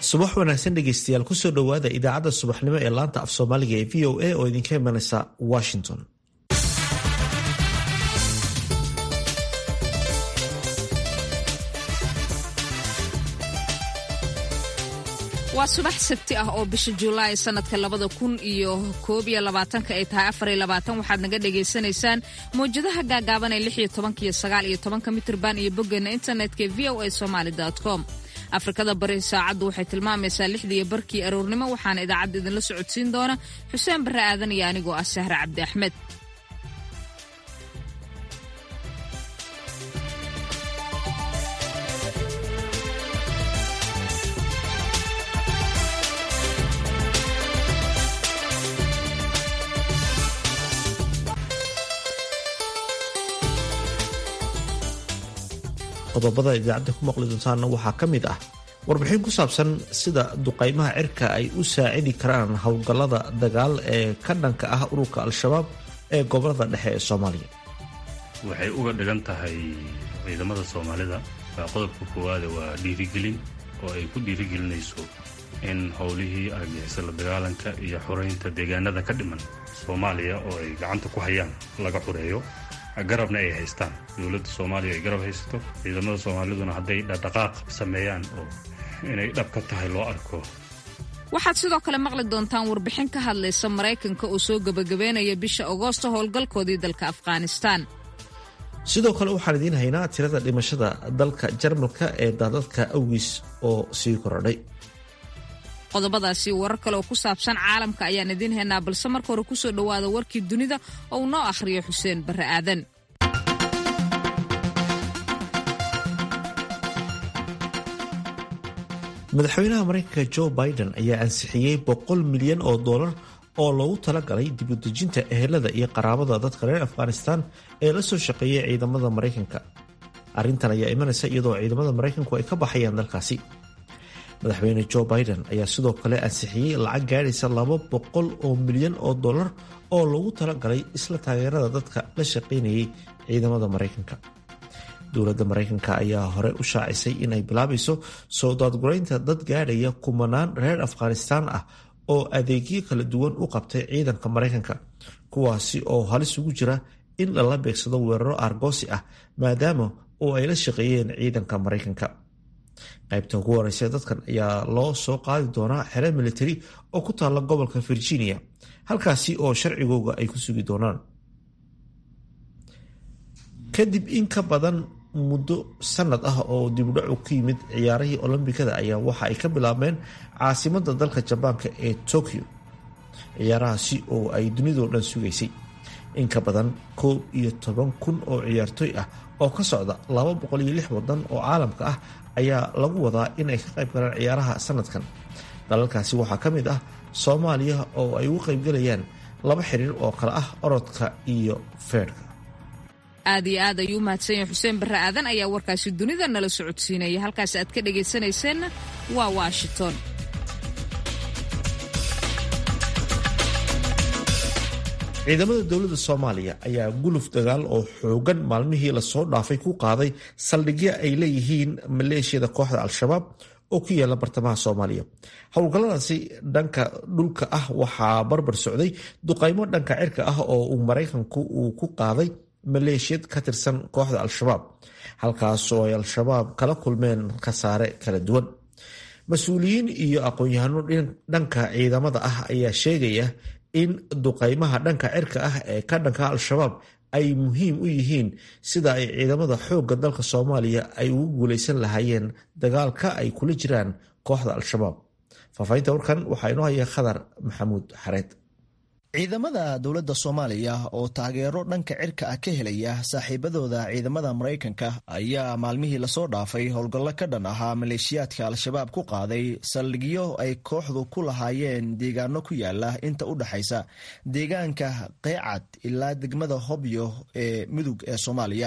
subax wanaagsan dhegeystayaal kusoo dhowaada idaacadda subaxnimo ee laanta af soomaaliga ee v o a oo idinka imanaysa washington waa subax sabti ah oo bisha julaay sanadka labada kun iyo koob iyo labaatanka ay tahay afar iyo labaatan waxaad naga dhagaysanaysaan mawjadaha gaagaaban ee lix iyo tobanka iyo sagaal iyo tobanka mitirban iyo boggeena internetka ee v o a somaali com afrikada bari saacaddu waxay tilmaamaysaa lixdiiyo barkii aroornimo waxaana idaacadda idinla socodsiin doona xuseen barre aadan iyo anigoo ah sahre cabdi axmed qodobada idaacadda ku maqli doontaana waxaa ka mid ah warbixin ku saabsan sida duqaymaha cirka ay u saacidi karaan howlgallada dagaal ee ka dhanka ah ururka al-shabaab ee gobolada dhexe ee soomaaliya waxay uga dhigan tahay ciidamada soomaalida qodobka koowaade waa dhiirigelin oo ay ku dhiirigelinayso in howlihii argixisa la dagaalanka iyo xoreynta deegaanada ka dhiman soomaaliya oo ay gacanta ku hayaan laga xoreeyo garabna ay haystaan dowladda soomaaliya ay garab haysato ciidamada soomaaliduna hadday dhaqdhaqaaq sameeyaan oo inay dhab ka tahay loo arko waxaad sidoo kale maqli doontaan warbixin ka hadlaysa maraykanka oo soo gebagabeynaya bisha agoosto howlgalkoodii dalka afghanistaan sidoo kale waxaan idiin haynaa tirada dhimashada dalka jarmalka ee daadadka awgiis oo sii korodhay qodobadaasi warar kale oo ku saabsan caalamka ayaan idiin haynaa balse marka hore kusoo dhowaada warkii dunida oo uu noo akhriyo xuseen barre aadan madaxweynaha maraykanka jo biden ayaa ansixiyey boqol milyan oo dollar oo loogu talagalay dibudejinta ehelada iyo qaraabada dadka reer afghanistan ee la soo shaqeeyay ciidamada maraykanka arrintan ayaa imanaysa iyadoo ciidamada maraykanku ay ka baxayaan dalkaasi madaxweyne jo biden ayaa sidoo kale ansixiyey lacag gaadhaysa laba boqol oo milyan oo dollar oo loogu talagalay isla taageerada dadka la shaqaynayay ciidamada maraykanka dowladda maraykanka ayaa hore u shaacisay in ay bilaabayso soo daadguraynta dad gaadhaya kumanaan reer afghanistaan ah oo adeegyo kala duwan u qabtay ciidanka maraykanka kuwaasi oo halis ugu jira in lala beegsado weeraro argoosi ah maadaama oo ay la shaqeeyeen ciidanka maraykanka qaybta ugu horeysa dadkan ayaa loo soo qaadi doonaa xere military oo ku taalla gobolka virginia halkaasi oo sharcigooga ay ku sugi doonaan kadib in ka badan muddo sanad ah oo dibudhacu ku yimid ciyaarihii olombikada ayaa waxa ay ka bilaabmeen caasimada dalka jabaanka ee tokyo ciyaarahaasi oo ay dunidoo dhan sugaysay in ka badan koob iyo toban kun oo ciyaartooy ah oo ka socda laba boqol iyo lix wadan oo caalamka ah ayaa lagu wadaa in ay ka qayb galaan ciyaaraha sanadkan dalalkaasi waxaa ka mid ah soomaaliya oo ay ugu qaybgalayaan laba xiriir oo kale ah orodka iyo feerhka aad iyo aad ayuu umahadsan yahay xuseen barre aadan ayaa warkaasi dunida nala socodsiinaya halkaas aad ka dhagaysanayseena waa washington ciidamada dowladda soomaaliya ayaa guluf dagaal oo xoogan maalmihii lasoo dhaafay ku qaaday saldhigyo ay leeyihiin maleeshiyada kooxda al-shabaab oo ku yaala bartamaha soomaaliya howlgalladaasi dhanka dhulka ah waxaa barbar socday duqaymo dhanka cirka ah oo uu maraykanku uu ku qaaday maleeshiyad ka tirsan kooxda al-shabaab halkaas oo ay al-shabaab kala kulmeen khasaare kala duwan mas-uuliyiin iyo aqoon-yahano dhanka ciidamada ah ayaa sheegaya in duqaymaha dhanka cirka ah ee ka dhanka al-shabaab ay muhiim u yihiin sida ay ciidamada xoogga dalka soomaaliya ay ugu guulaysan lahaayeen dagaalka ay kula jiraan kooxda al-shabaab faahfaahinta warkan waxaa inoo haya khadar maxamuud xareed ciidamada dowladda soomaaliya oo taageero dhanka cirka ah ka helaya saaxiibadooda ciidamada maraykanka ayaa maalmihii lasoo dhaafay howlgallo ka dhan ahaa maleeshiyaadka al-shabaab ku qaaday saldhigyo ay kooxdu ku lahaayeen deegaano ku yaala inta u dhexaysa deegaanka qeecad ilaa degmada hobyo ee mudug ee soomaaliya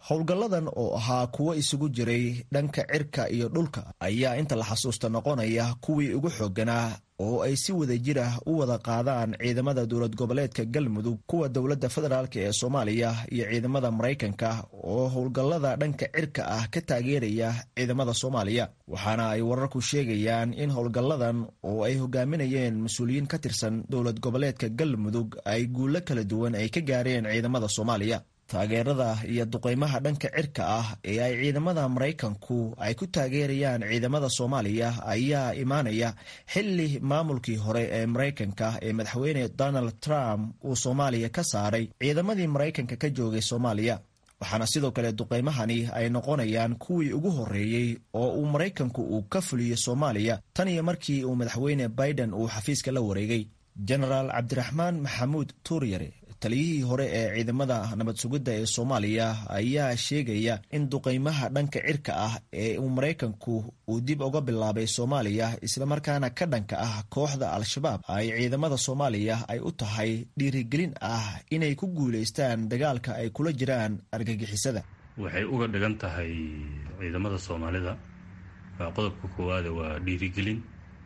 howlgalladan oo ahaa kuwo isugu jiray dhanka cirka iyo dhulka ayaa inta la xasuusta noqonaya kuwii ugu xoogganaa oo ay si wada jir ah u wada qaadaan ciidamada dowlad goboleedka galmudug kuwa dowladda federaalk ee soomaaliya iyo ciidamada maraykanka oo howlgallada dhanka cirka ah ka taageeraya ciidamada soomaaliya waxaana ay wararku sheegayaan in howlgalladan oo ay hogaaminayeen mas-uuliyiin ka tirsan dowlad goboleedka galmudug ay guulo kala duwan ay ka gaareen ciidamada soomaaliya taageerada iyo duqeymaha dhanka cirka ah ee ay ciidamada maraykanku ay ku taageerayaan ciidamada soomaaliya ayaa imaanaya xili maamulkii hore ee maraykanka ee madaxweyne donald trump uu soomaaliya ka saaray ciidamadii maraykanka ka joogay soomaaliya waxaana sidoo kale duqeymahani ay noqonayaan kuwii ugu horreeyey oo uu maraykanku uu ka fuliyo soomaaliya tan iyo markii uu madaxweyne biden uu xafiiska la wareegay genaraal cabdiraxmaan maxamuud tuuryare taliyihii hore ee ciidamada nabad sugidda ee soomaaliya ayaa sheegaya in duqeymaha dhanka cirka ah ee uu maraykanku uu dib uga bilaabay soomaaliya islamarkaana ka dhanka ah kooxda al-shabaab ay ciidamada soomaaliya ay u tahay dhiirigelin ah inay ku guulaystaan dagaalka ay kula jiraan argagixisada waxay uga dhigan tahay ciidamada soomaalida qodobka koowaada waa dhiirigelin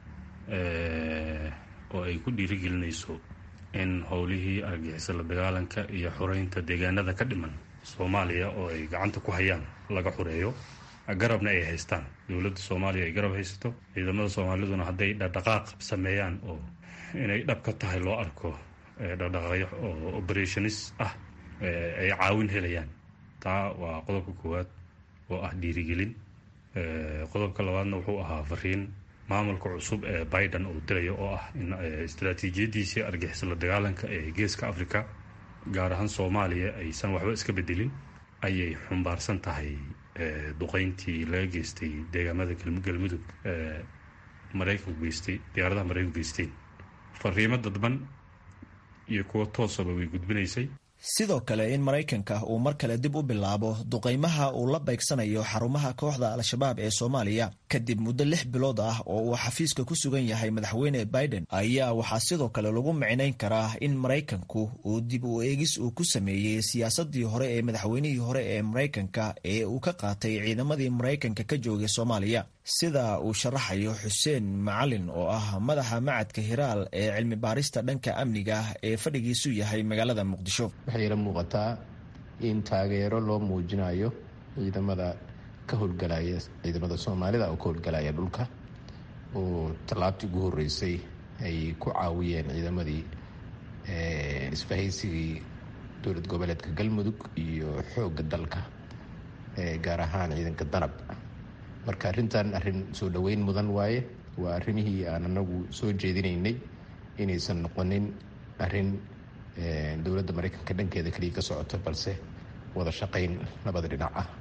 oo ay ku dhiirigelinayso in howlihii argixisa la dagaalanka iyo xureynta deegaanada ka dhiman soomaaliya oo ay gacanta ku hayaan laga xureeyo garabna ay haystaan dowladda soomaaliya ay garab haysato ciidamada soomaaliduna hadday dhaqdhaqaaq sameeyaan oo inay dhab ka tahay loo arko dhaqdhaqaaqyo oo operationis ah ay caawin helayaan taa waa qodobka koowaad oo ah dhiirigelin qodobka labaadna wuxuu ahaa fariin maamulka cusub ee biden uu dirayo oo ah in istaraatiijiyadiisii argixisa la dagaalanka ee geeska africa gaar ahaan soomaaliya aysan waxba iska bedelin ayay xumbaarsan tahay duqeyntii laga geystay deegaamada galmudug maraykanku geystay diyaaradaha maraykanku geysteen fariimo dadban iyo kuwo toosaba way gudbinaysay sidoo kale in maraykanka uu mar kale dib u bilaabo duqeymaha uu la beegsanayo xarumaha kooxda al-shabaab ee soomaaliya kadib muddo lix bilood ah oo uu xafiiska ku sugan yahay madaxweyne biden ayaa waxaa sidoo kale lagu micnayn karaa in maraykanku uu dib u eegis uu ku sameeyey siyaasadii hore ee madaxweynihii hore ee maraykanka ee uu ka qaatay ciidamadii maraykanka ka joogay soomaaliya sida uu sharaxayo xuseen macalin oo ah madaxa macadka hiraal ee cilmi baarista dhanka amniga ee fadhigiisu yahay magaalada muqdisho waxay ila muuqataa in taageero loo muujinayo ciidamada ka howlgalaya ciidamada soomaalida oo ka howlgalaya dhulka oo tallaabtii ugu horeysay ay ku caawiyeen ciidamadii isbahaysigii dowlad goboleedka galmudug iyo xoogga dalka gaar ahaan ciidanka danab marka arrintan arrin soo dhoweyn mudan waaye waa arrimihii aan anagu soo jeedinaynay inaysan noqonin arrin dowladda maraykanka dhankeeda keliya ka socoto balse wada shaqayn labada dhinac ah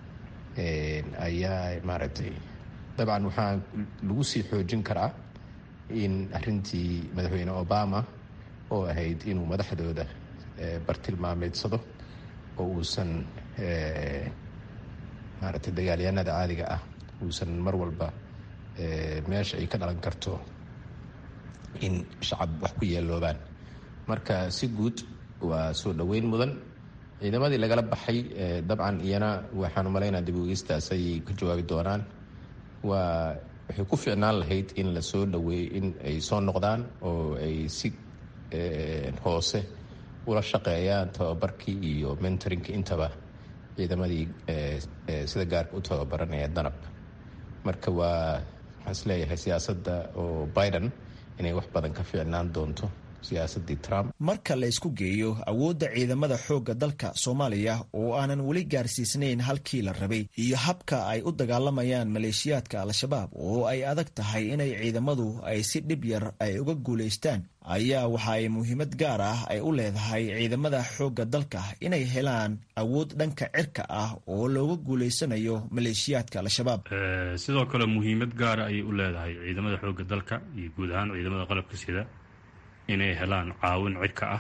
ayaa maaragtay dabcan waxaa lagu sii xoojin karaa in arrintii madaxweyne obama oo ahayd inuu madaxdooda bartilmaameedsado oo uusan maaragtay dagaalyahanada caadiga ah uusan mar walba meesha ay ka dhalan karto in shacab wax ku yeeloobaan marka si guud waa soo dhoweyn mudan ciidamadii lagala baxay dabcan iyana waxaan umalaynaa dib ogeystaas ayay ka jawaabi doonaan waa waxay ku ficnaan lahayd in la soo dhaweeyo in ay soo noqdaan oo ay si hoose ula shaqeeyaan tababarkii iyo mentoringka intaba ciidamadii sida gaarka u tababaranaya danab marka waa waxaan isleeyahay siyaasadda oo biden inay wax badan ka fiicnaan doonto siyaasadii trump marka la isku geeyo awoodda ciidamada xoogga dalka soomaaliya oo aanan weli gaarsiisnayn halkii la rabay iyo habka ay u dagaalamayaan maleeshiyaadka al-shabaab oo ay adag tahay inay ciidamadu ay si dhib yar ay uga guulaystaan ayaa waxa ay muhiimad gaar ah ay u leedahay ciidamada xoogga dalka inay helaan awood dhanka cirka ah oo looga guulaysanayo maleeshiyaadka al-shabaab sidoo kale muhiimad gaara ayay u leedahay ciidamada xoogga dalka iyo guud ahaan ciidamada qalabka sida inay helaan caawin cirka ah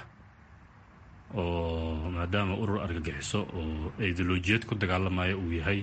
oo maadaama urur argagixiso oo ideolojiyad ku dagaalamaya uu yahay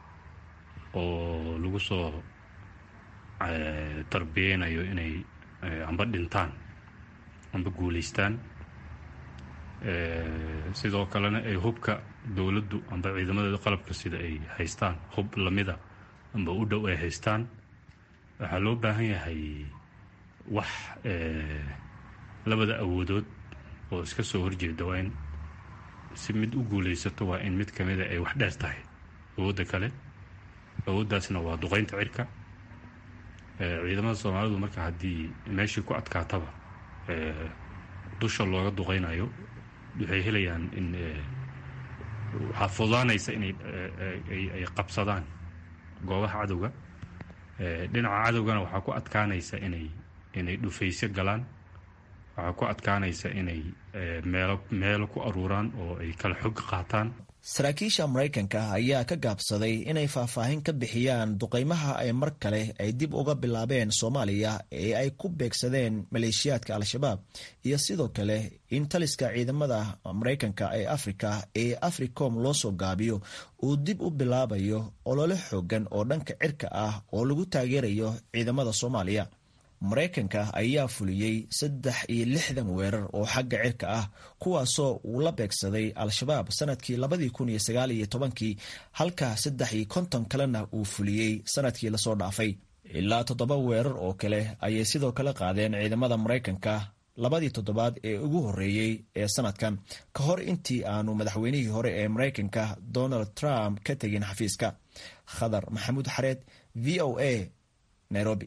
oo lagu soo tarbiyeynayo inay amba dhintaan amba guulaystaan sidoo kalena ay hubka dowladdu amba ciidamadeeda qalabka sida ay haystaan hub lamida amba u dhow ay haystaan waxaa loo baahan yahay wax labada awoodood oo iska soo horjeeda waa in si mid u guulaysato waa in mid ka mida ay wax dheer tahay awoodda kale awooddaasna waa duqaynta cirka ciidamada soomaalidu marka haddii meeshii ku adkaataba dusha looga duqaynayo waxay helayaan in waxaa fudaanaysa inay ay qabsadaan goobaha cadowga dhinaca cadowgana waxaa ku adkaanaysa inay inay dhufaysyo galaan waxaa ku adkaanaysa inay meelo meelo ku aruuraan oo ay kala xog qaataan saraakiisha maraykanka ayaa ka gaabsaday inay faahfaahin ka bixiyaan duqaymaha ay mar kale ay dib uga bilaabeen soomaaliya ee ay ku beegsadeen maleeshiyaadka al-shabaab iyo sidoo kale in taliska ciidamada maraykanka ee afrika ee africom loo soo gaabiyo uu dib u bilaabayo olole xoogan oo dhanka cirka ah oo lagu taageerayo ciidamada soomaaliya maraykanka ayaa fuliyey saddex iyo lixdan weerar oo xagga cirka ah kuwaasoo uu la beegsaday al-shabaab sanadkii labadii kun iyo sagaal iyo tobankii halka saddex iyo konton kalena uu fuliyey sanadkii lasoo dhaafay ilaa toddoba weerar oo kale ayay sidoo kale qaadeen ciidamada maraykanka labadii toddobaad ee ugu horreeyey ee sanadkan ka hor intii aanu madaxweynihii hore ee maraykanka donald trump ka tegin xafiiska khadar maxamuud xareed v o a nairobi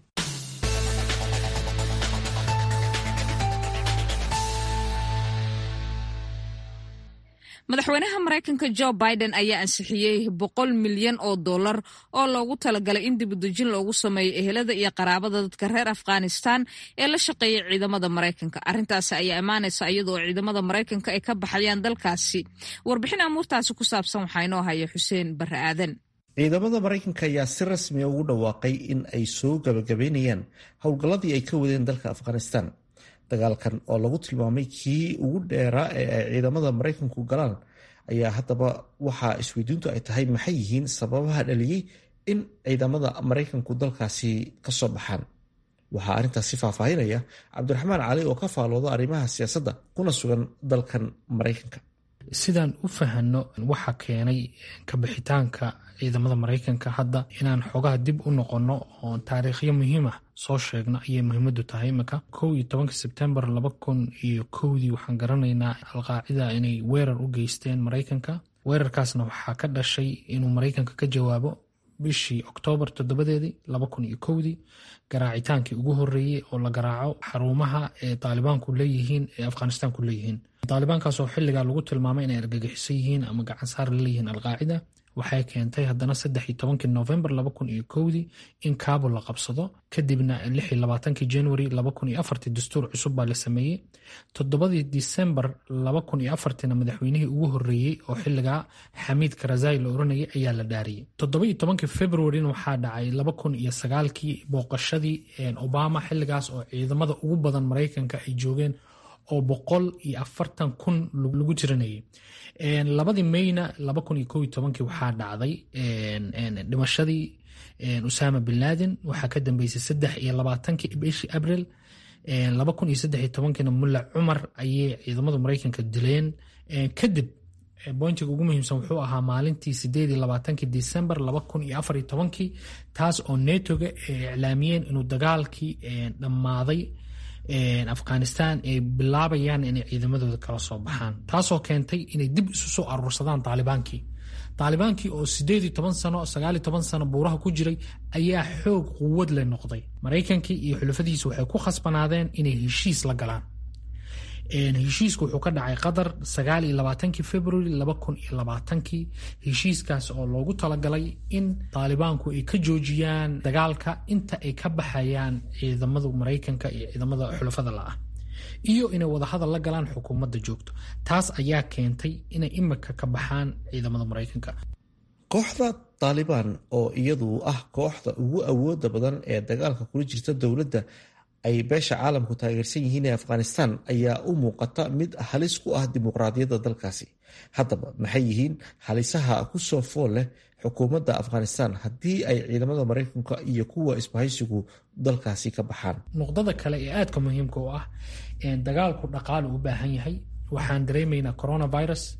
madaxweynaha maraykanka jo biden ayaa ansixiyey boqol milyan oo dollar oo loogu talagalay in dibudejin loogu sameeyo ehelada iyo qaraabada dadka reer afghanistan ee la shaqeeyay ciidamada maraykanka arrintaasi ayaa imaanaysa iyadoo ciidamada maraykanka ay ka baxayaan dalkaasi warbixin amuurtaasi ku saabsan waxaa inoo haya xuseen barre aadan ciidamada maraykanka ayaa si rasmiya ugu dhawaaqay in ay soo gabagabeynayaan howlgalladii ay ka wadeen dalka afghanistan dagaalkan oo lagu tilmaamay kii ugu dheeraa ee ay ciidamada maraykanku galaan ayaa haddaba waxaa isweydiintu ay tahay maxay yihiin sababaha dhaliyey in ciidamada maraykanku dalkaasi kasoo baxaan waxaa arrintaasi faahfaahinaya cabdiraxmaan cali oo ka faalooda arrimaha siyaasadda kuna sugan dalkan maraykanka sidaan u fahanno waxa keenay kabixitaanka ciidamada maraykanka hadda inaan xogaha dib u noqonno oo taariikhyo muhiim ah soo sheegno ayay muhiimadu tahay imika kow iyo tobanka sebtembar laba kun iyo kowdii waxaan garanaynaa alqaacida inay weerar u geysteen maraykanka weerarkaasna waxaa ka dhashay inuu maraykanka ka jawaabo bishii oktoobar toddobadeedii laba kun iyo kowdii garaacitaankii ugu horreeyey oo la garaaco xarumaha ee taalibaanku leeyihiin ee afghanistaanku leeyihiin taalibaankaasoo xilligaa lagu tilmaamay inay argagixiso yihiin ama gacansaar laleeyihiin alqaacida waxay keentay haddana saddex iyo tobankii novembar laba kun iyo kowdii in kaabul la qabsado kadibna lix iyo labaatankii january laba kun iyo afartii dastuur cusub baa la sameeyey toddobadii disembar laba kun iyo afartiina madaxweynihii ugu horreeyey oo xilligaa xamiid karazai la oranayay ayaa la dhaariyey toddoba iyo tobankii februarina waxaa dhacay laba kun iyo sagaalkii booqashadii obama xilligaas oo ciidamada ugu badan maraykanka ay joogeen oo boqol iyo afartan kun lagu tirinayay labadii mayna laba kun iyo kow iyo tobankii waxaa dhacday dhimashadii usama bin laden waxaa ka dambeysay saddex iyo labaatankii bishii abril laba kun iyo saddex iyo tobankiina mulla cumar ayay ciidamada maraykanka dileen kadib bointiga ugu muhiimsan wuxuu ahaa maalintii sideed iyo labaatankii december laba kun iyo afar iyo tobankii taas oo netoga iclaamiyeen inuu dagaalkii dhammaaday afghanistan ay bilaabayaan inay ciidamadooda kala soo baxaan taasoo keentay inay dib isu soo aruursadaan taalibaankii taalibaankii oo sideed iyo toban sano sagaal iyo toban sano buuraha ku jiray ayaa xoog quwad le noqday maraykankii iyo xulafadiisa waxay ku khasbanaadeen inay heshiis la galaan heshiisku wuxuu ka dhacay qatar sagaal iyo labaatankii february laba kun iyo labaatankii heshiiskaas oo loogu talagalay in taalibaanku ay ka joojiyaan dagaalka inta ay ka baxayaan ciidamada maraykanka iyo ciidamada xulafada la-ah iyo inay wadahadal la galaan xukuumadda joogto taas ayaa keentay inay imika ka baxaan ciidamada maraykanka kooxda taalibaan oo iyadu ah kooxda ugu awooda badan ee dagaalka kula jirta dowladda ay beesha caalamku taageersan yihiin ee afghanistan ayaa u muuqata mid halis ku ah dimuqraadiyadda dalkaasi haddaba maxay yihiin halisaha ku soo fool leh xukuumadda afghanistan haddii ay ciidamada maraykanka iyo kuwa isbahaysigu dalkaasi ka baxaan nuqdada kale ee aadka muhiimka u ah dagaalku dhaqaale u baahan yahay waxaan dareemaynaa coronavirus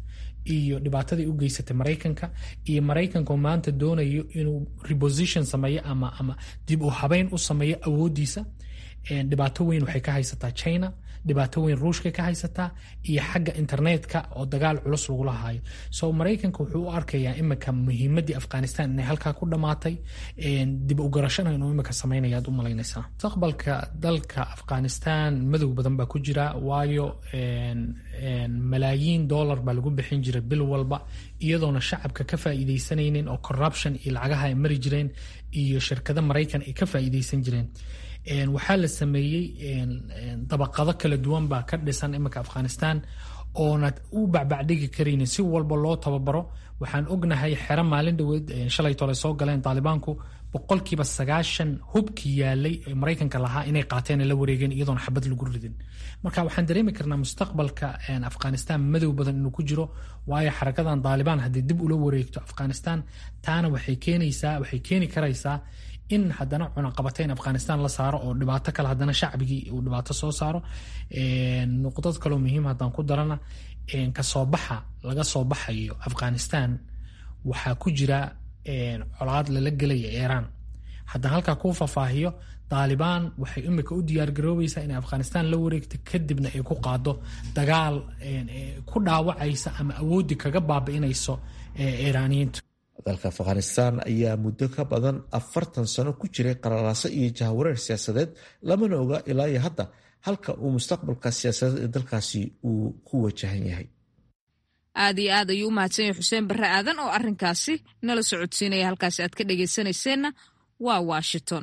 iyo dhibaatadii u geysatay maraykanka iyo maraykanka oo maanta doonayo inuu reposition sameeyo ama ama dib u habeyn u sameeyo awoodiisa dhibaato weyn waxay ka haysataa china dhibaato weyn ruushka ka haysataa iyo xagga internetka oo dagaal culus lagula hayo so maraykanka wuxuu u arkayaa imika muhiimadii afghanistan inay halkaa ku dhammaatay dib u garashana inuu imika sameynaya ad u malaynaysaa mustaqbalka dalka afghanistan madow badan baa ku jira waayo malaayiin dollar baa lagu bixin jiray bil walba iyadoona shacabka ka faa'iidaysanaynin oo corruption iyo lacagaha ay mari jireen iyo shirkado maraykan ay ka faa'iidaysan jireen waxaa la sameeyey dabaqado kala duwan baa ka dhisan iminka afghanistan oona u bacbacdhigi karaynin si walba loo tababaro waxaan ognahay xero maalin dhoweed shalay tole soo galeen taalibaanku boqolkiiba sagaashan hubki yaalay maraykanka lahaa inay qaateen la wareegeen iyadoona xabad lagu ridin marka waxaan dareemi karnaa mustaqbalka afghanistan madow badan inuu ku jiro waayo xarakadan taalibaan haddii dib ula wareegto afghanistan taana waxay keenaysaa waxay keeni karaysaa in haddana cunaqabatayn afghanistan la saaro oo dhibaato kale haddana shacbigii uu dhibaato soo saaro nuqdad kaloo muhiim haddaan ku darana kasoo baxa laga soo baxayo afghanistan waxaa ku jira colaad lala gelaya iiraan haddaan halkaa kuu faahfaahiyo taalibaan waxay imika u diyaargaroobaysaa inay afghanistan la wareegto kadibna ay ku qaado dagaal ku dhaawacaysa ama awooddi kaga baabi'inayso iiraaniyiintu dalka afghanistan ayaa muddo ka badan afartan sano ku jiray qalalaaso iyo jahwareer siyaasadeed lamana oga ilaa iyo hadda halka uu mustaqbalka siyaasadeed ee dalkaasi uu ku wajahan yahay aad iyo aad ayuu u mahadsan yahay xuseen barre aadan oo arrinkaasi nala socodsiinaya halkaasi aad ka dhegaysanayseena waa washington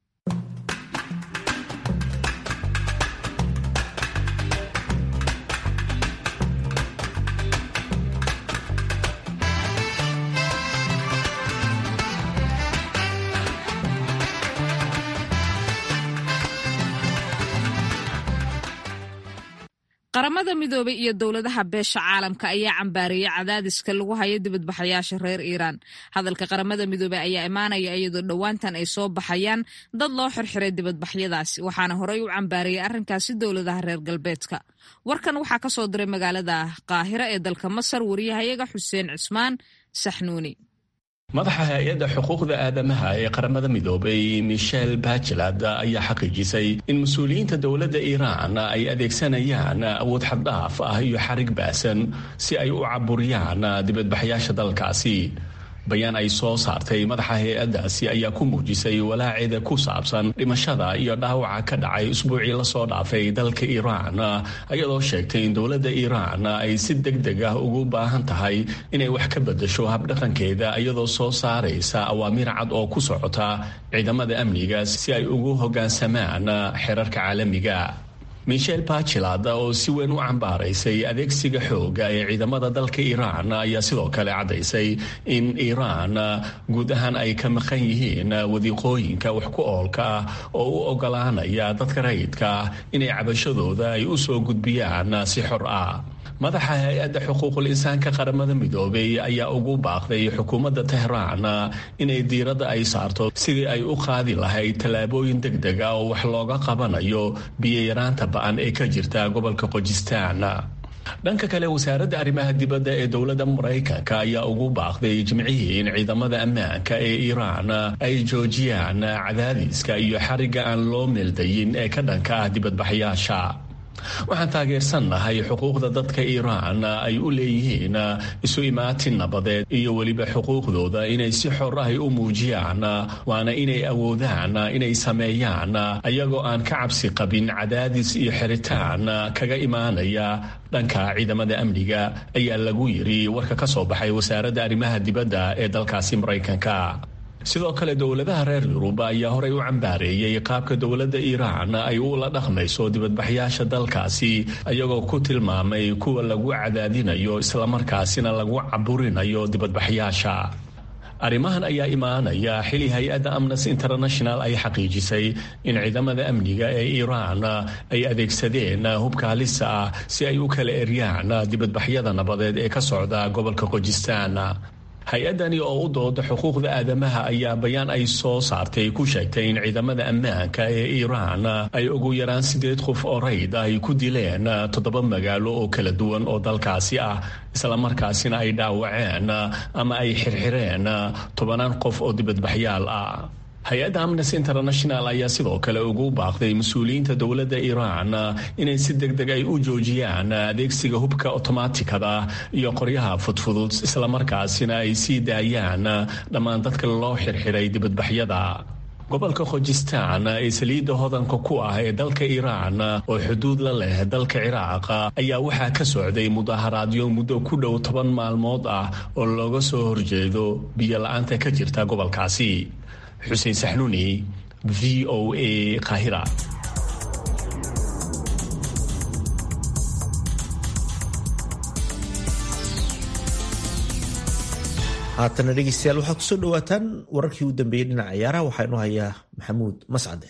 qaramada midoobay iyo dowladaha beesha caalamka ayaa cambaareeyay cadaadiska lagu hayo dibadbaxayaasha reer iiraan hadalka qaramada midoobey ayaa imaanaya iyadoo dhowaantan ay soo baxayaan dad loo xirxiray dibadbaxyadaasi waxaana horey u cambaareeyay arrinkaasi dowladaha reer galbeedka warkan waxaa ka soo diray magaalada qaahira ee dalka masar wariyahayaga xuseen cismaan saxnuuni madaxa hay-adda xuquuqda aadamaha ee qaramada midoobay michel bachelad ayaa xaqiijisay in mas-uuliyiinta dowladda iiraan ay adeegsanayaan awood xaddhaaf ah iyo xarig baasan si ay u caburiyaan dibadbaxyaasha dalkaasi bayaan ay soo saartay madaxa hay-addaasi ayaa ku muujisay walaaceeda ku saabsan dhimashada iyo dhaawaca ka dhacay usbuucii lasoo dhaafay dalka iiraan ayadoo sheegtay in dowladda iiraan ay si deg deg ah ugu baahan tahay inay wax ka bedasho habdhaqankeeda iyadoo soo saaraysa awaamiir cad oo ku socota ciidamada amniga si ay ugu hoggaansamaan xerarka caalamiga michel bachelad oo si weyn u cambaaraysay adeegsiga xooga ee ciidamada dalka iiraan ayaa sidoo kale caddaysay in iiraan guud ahaan ay ka maqan yihiin wadiiqooyinka wax ku oolka ah oo u ogolaanaya dadka rayidka ah inay cabashadooda ay u soo gudbiyaan si xor ah madaxa hay-adda xuquuqul insaanka qaramada midoobay ayaa ugu baaqday xukuumadda tehraan inay diiradda ay saarto sidii ay u qaadi lahayd tallaabooyin deg deg ah oo wax looga qabanayo biyo-yaraanta ba-an ee ka jirta gobolka qojistaan dhanka kale wasaaradda arrimaha dibadda ee dowladda maraykanka ayaa ugu baaqday jimcihii in ciidamada ammaanka ee iiraan ay joojiyaan cadaadiska iyo xarigga aan loo meeldayin ee ka dhanka ah dibadbaxyaasha waxaan taageersannahay xuquuqda dadka iiraan ay u leeyihiin isu imaatin nabadeed iyo weliba xuquuqdooda inay si xor ah u muujiyaan waana inay awoodaan inay sameeyaan ayagoo aan ka cabsi qabin cadaadis iyo xiritaan kaga imaanaya dhanka ciidamada amniga ayaa lagu yiri warka ka soo baxay wasaaradda arrimaha dibadda ee dalkaasi maraykanka sidoo kale dowladaha reer yurub ayaa horey u cambaareeyey qaabka dowladda iiraan ay ula dhaqmayso dibadbaxyaasha dalkaasi ayagoo ku tilmaamay kuwa lagu cadaadinayo islamarkaasina lagu caburinayo dibadbaxyaasha arrimahan ayaa imaanaya xili hay-adda amnesty international ay xaqiijisay in ciidamada amniga ee iiraan ay adeegsadeen hubka halisa ah si ay u kala eryaan dibadbaxyada nabadeed ee ka socda gobolka qojistaan hay-addani oo u dooda xuquuqda aadamaha ayaa bayaan ay soo saartay ku sheegtay in ciidamada ammaanka ee iiraan ay ugu yaraan sideed qof oo rayd ay ku dileen toddoba magaalo oo kala duwan oo dalkaasi ah islamarkaasina ay dhaawaceen ama ay xirxireen tobanaan qof oo dibadbaxyaal ah hay-adda amnesty international ayaa sidoo kale ugu baaqday mas-uuliyiinta dowladda iiraan inay si deg deg ay u joojiyaan adeegsiga hubka otomaatikada iyo qoryaha fudfudud islamarkaasina ay sii daayaan dhammaan dadka loo xirxiray dibadbaxyada gobolka khojistaan ee saliidda hodanka ku ah ee dalka iiraan oo xuduud la leh dalka ciraaq ayaa waxaa ka socday mudaharaadyo muddo ku dhow toban maalmood ah oo looga soo horjeedo biyo la-aanta ka jirta gobolkaasi xuseen saxnuuni v o a kahira haatana dhegeystayaal waxaad kusoo dhawaataan wararkii u dambeeyey dhinaca ciyaaraha waxaa inoo hayaa maxamuud mascade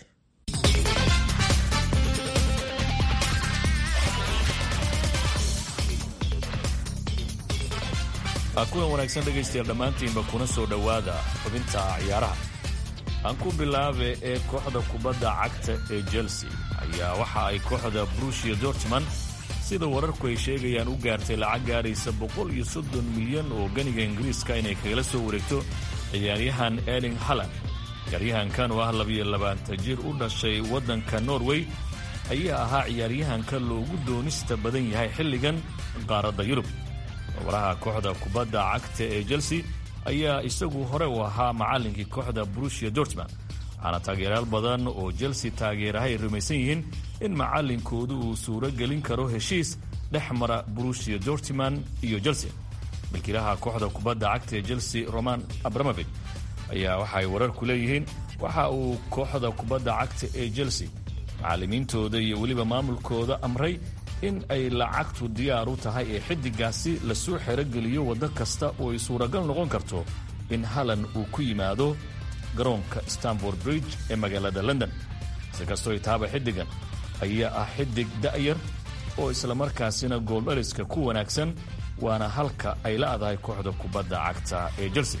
kulan wanaagsan dhegaystayaal dhammaantiinba kuna soo dhowaada xubinta ciyaaraha aan ku bilaabe ee kooxda kubadda cagta ee chelsea ayaa waxa ay kooxda brushia dortmond sida wararku ay sheegayaan u gaartay lacag gaaraysa boqol iyo soddon milyan oo ganiga ingiriiska inay kagala soo wareegto ciyaaryahan erling halland ciyaaryahankan oo ah labiyo labaatan jir u dhashay waddanka norway ayaa ahaa ciyaaryahanka loogu doonista badan yahay xilligan qaaradda yurub waraha kooxda kubadda cagta ee chelsea ayaa isagu hore u ahaa macallinkii kooxda brushia dortmond waxaana taageerayaal badan oo chelsea taageeraha ay rumaysan yihiin in macallinkoodu uu suuro gelin karo heshiis dhex mara brushia dortmond iyo chelsea milkiilaha kooxda kubadda cagta ee chelsea roman abramovich ayaa waxaay wararku leeyihiin waxa uu kooxda kubadda cagta ee chelsea macallimiintooda iyo weliba maamulkooda amray in ay lacagtu diyaar u tahay ee xiddigaasi lasoo xerogeliyo waddo kasta oo ay suuragal noqon karto in halan uu ku yimaado garoonka stanford bridge ee magaalada london si kastoo itaaba xiddigan ayaa ah xiddig da'yar oo islamarkaasina gooldhaliska ku wanaagsan waana halka ay la'dahay kooxda kubadda cagta ee chelsea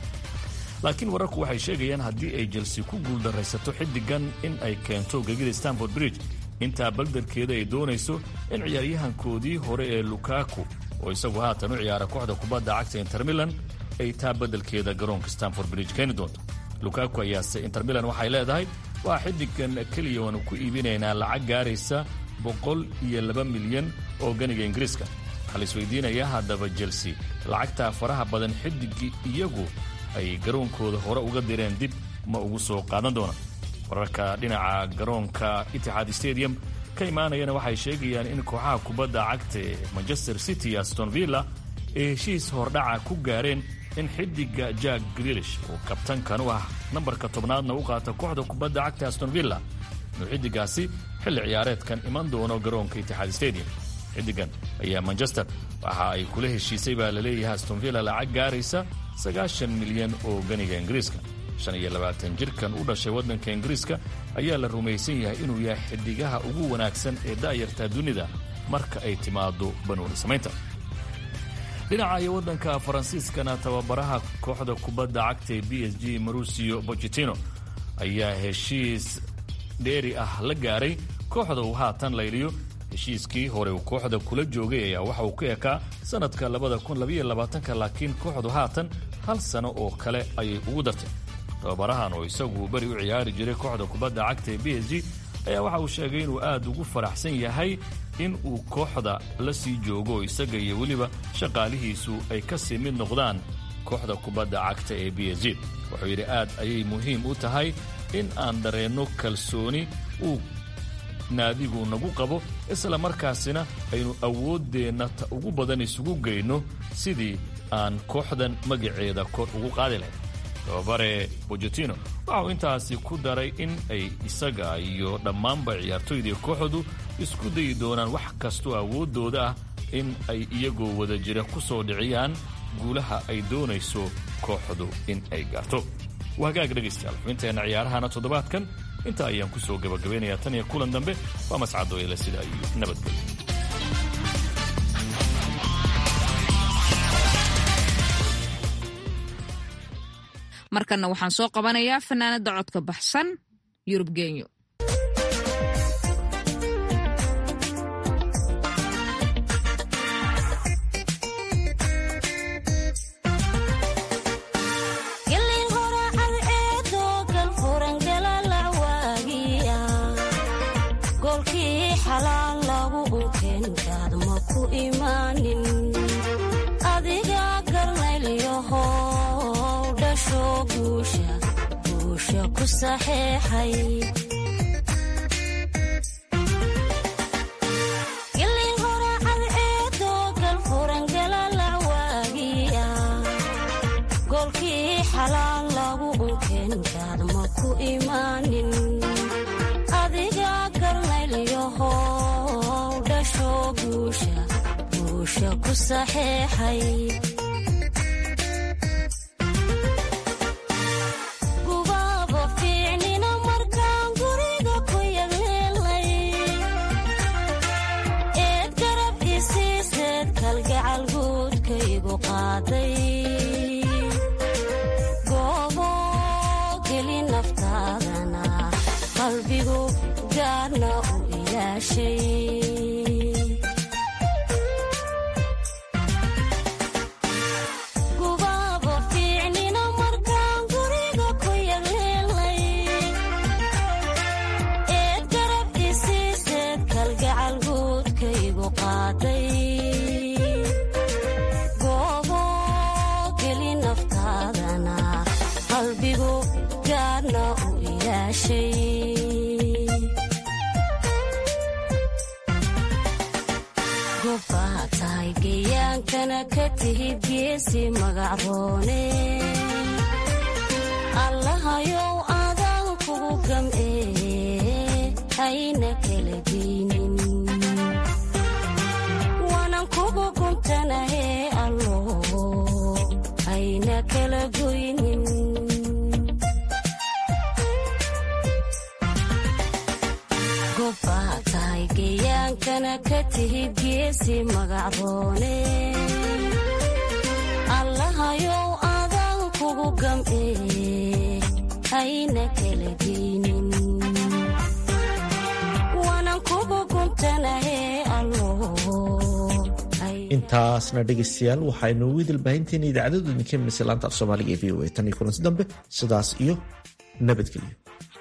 laakiin wararku waxay sheegayaan haddii ay chelsea ku guuldarraysato xiddigan in ay keento gegida stanford bridge intaa baldarkeeda ay doonayso in ciyaaryahankoodii hore ee lukaku oo isagu haatan u ciyaara kooxda kubadda cagta intermilan ay taa beddelkeeda garoonka stanford bridge keeni doonto lukaku ayaase intermilan waxay leedahay waa xiddigan keliya waanu ku iibinaynaa lacag gaaraysa boqol iyo laba milyan oo ganiga ingiriiska waxaa la isweydiinayaa haddaba chelsea lacagtaa faraha badan xiddiggii iyagu ay garoonkooda hore uga direen dib ma ugu soo qaadan doonaan wararka dhinaca garoonka itixaad stadium ka imaanayana waxay sheegayaan in kooxaha kubadda cagta ee manchester city iyo aston villa ay heshiis hordhaca ku gaareen in xiddiga jack grilish oo kabtankan u ah nambarka tobnaadna u qaata kooxda kubadda cagta aston villa inuu xiddigaasi xilli ciyaareedkan iman doono garoonka itixaad stadium xiddigan ayaa manchester waxa ay kula heshiisay baa laleeyahay aston villa lacag gaaraysa sagaashan milyan oo ganiga ingiriiska shan iyo labaatan jirkan u dhashay waddanka ingiriiska ayaa la rumaysan yahay inuu yahay xiddigaha ugu wanaagsan ee da'yarta dunida marka ay timaado banuuni samaynta dhinaca iyo waddanka faransiiskana tababaraha kooxda kubadda cagta ee b s g marusio bochetino ayaa heshiis dheeri ah la gaaray kooxda uu haatan layliyo heshiiskii hore uu kooxda kula joogay ayaa waxa uu ka ekaa sannadka labadakunlabayolabaatanka laakiin kooxdu haatan hal sano oo kale ayay ugu dartay tababarahan oo isagu beri u ciyaari jiray kooxda kubadda cagta ee b s g ayaa waxa uu sheegay inuu aad ugu faraxsan yahay in uu kooxda la sii joogo isaga iyo weliba shaqaalihiisu ay ka sii mid noqdaan kooxda kubadda cagta ee b s g wuxuu yidhi aad ayay muhiim u tahay in aan dareenno kalsooni uu naadigu nagu qabo isla markaasina aynu awooddeenna ta ugu badan isugu geyno sidii aan kooxdan magaceeda kor ugu qaadi lahayn tababare bojotino waxa uu intaasi ku daray in ay isaga iyo dhammaanba ciyaartoydii kooxdu isku dayi doonaan wax kastoo awooddooda ah in ay iyagoo wada jira ku soo dhiciyaan guulaha ay doonayso kooxdu in ay gaarto waa hagaag dhegaystayaal xubinteenna ciyaarahana toddobaadkan intaa ayaan ku soo gabagabaynayaa tan iyo kulan dambe waa mascadooyale sidaa iyo nabadgelyo markanna waxaan soo qabanayaa fanaanada codka baxsan yurub genyo adiga garnaylyaho dhasho guusha ku saxeexay gilin horacad eedoo galfurangalalac waagiya goolkii xalaal lagu unkeenkaad ma ku imaanin adiga garnaylyaho dhasho guusha ku saxeexay gubaaba fiicnina markaan guriga ku yagleelay eed garab isiiseed kalgacal guudkaygu qaaday goobo geli naftaadana qalbigu gaarna u ilaashay gobbaa tahay gayaankana ka tihid geesi magacroone allahayow adaan kugu gam'ee hayna kala geynin waanan kugu guntanahee allo hayna kala goynin gobbaa tahay gayaankana ka tihid geesi magacroone allahayow adaan kugu gam'ee hayna kala geynin waanan kugu guntanahee allo intaasna dhegaystayaal waxaynu ugu idilbaahinteena idaacadadu idinka imanaysa laanta af soomaaliga ee v o a tan iyo kulansi dambe sidaas iyo nabadgelyo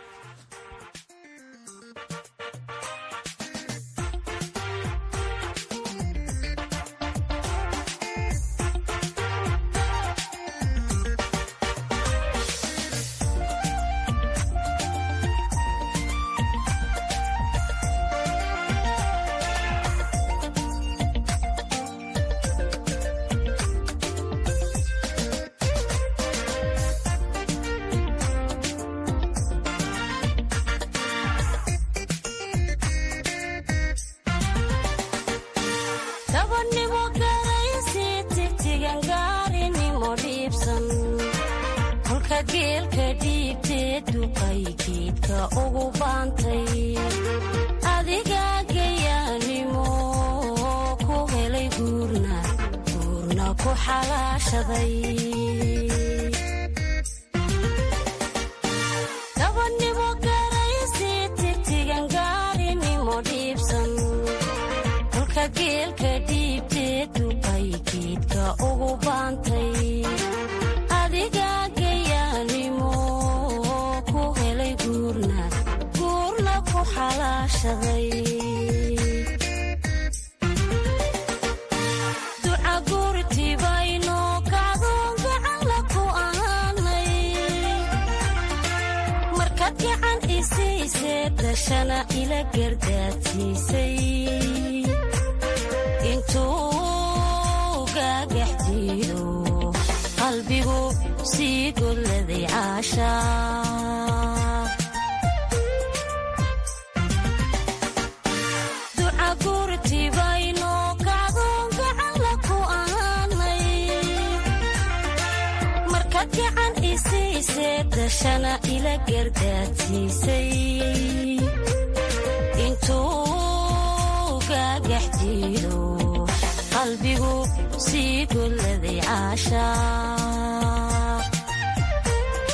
dabadnimo garaysi tigtigan gaarinimo dhiibsan kolka geelka dhiibtee duqay geedka ugu baantay adiga gayaanimo ku helay guurna guurna ku xalaashaday dabadnimo garaysi tigtigan gaarinimo dhiibsan kolka geelka dhiibtee duqay geedka ugu baantay adiga gayaanimo ku helay guurna guurna ku xalaashaday duca guurtibayno kacdoon gacanla ku ahaanay markaad gacan isiisee dashana ila gardaadsiisay intuu gaagax jiido qalbigu sii golladay caashaa duca guurtibayno kacdoon gacanla ku ahaanay markaad gacan isiisee dashana ila gardaadsiisay intuu gaagax jiido qalbigu sii golladay caashaa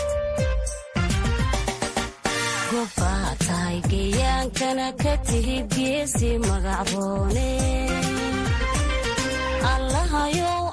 gayaankana ka tihid geesi magacroone allahayow